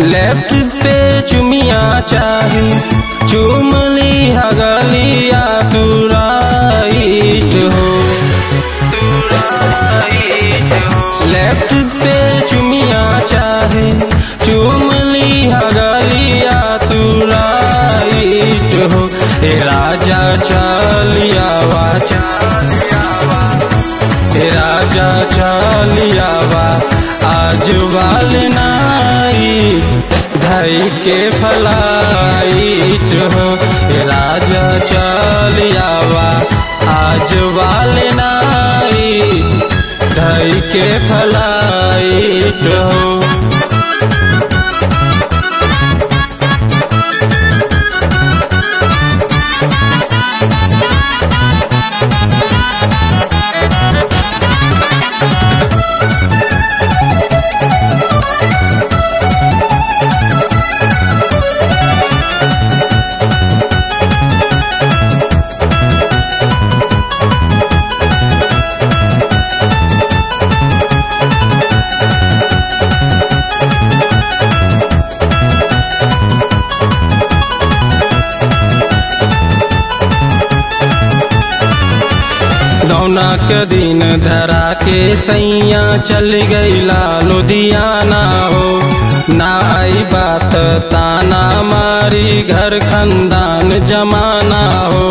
left से चुमिया चाहे चुमली हगलिया तू राइट हो लेफ्ट से चुमिया चाहे चुमली हगलिया तू राइट हो ए राजा चलिया वा ए राजा चलिया वा आज वाल नाई धई के फलाइट हो ए राजा चलिया वा आज वाल नाई धई के फलाइट हो दौना के दिन धरा के सैया चल गईला लुधियाना हो ना आई बात ताना मारी घर खंदान जमाना हो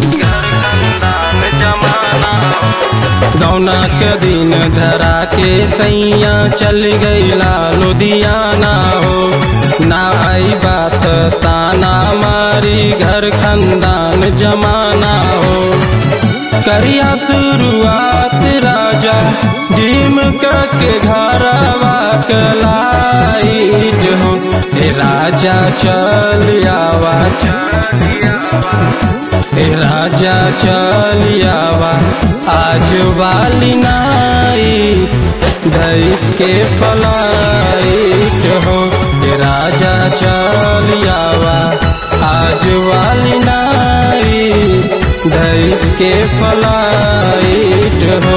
दौना के दिन धरा के सैया चल गईला लुधियाना हो ना आई बात ताना मारी घर खंदान जमाना हो करिया शुरुआत राजा डीम के घरवा कलाइट हो हे राजा चल आवा हे राजा चल आवा आज वाली नाई धई के फलाइट हो हे राजा चल आवा आज वाली नाई धई के फलाइट हो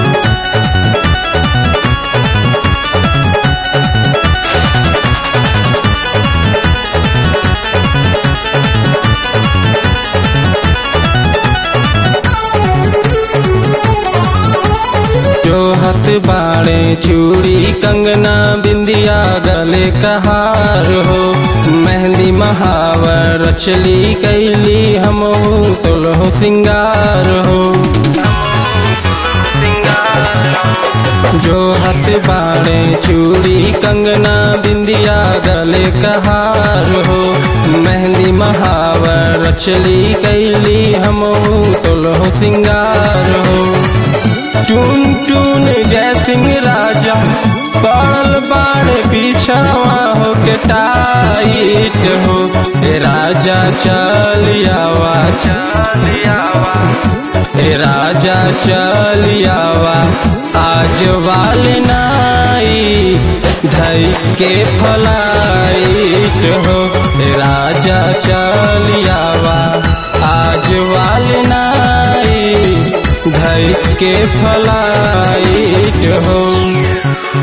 जो हथ बाड़े चूड़ी कंगना बिंदिया गले कहार हो मेहंदी महावर चली कैली हम सुलह सिंगार हो जो हथ बाड़े चूड़ी कंगना बिंदिया गले कहार हो मेहंदी महावर चली कैली हम सुलह सिंगार हो टून टून जय सिंह राजा पड़ल बाड़ पीछावा हो के टाइट हो हे राजा चलियावा चलियावा हे राजा चलियावा आज वाले नाई धई के फलाइट हो हे राजा चलियावा आज वाले नाई धई के फलाइट हो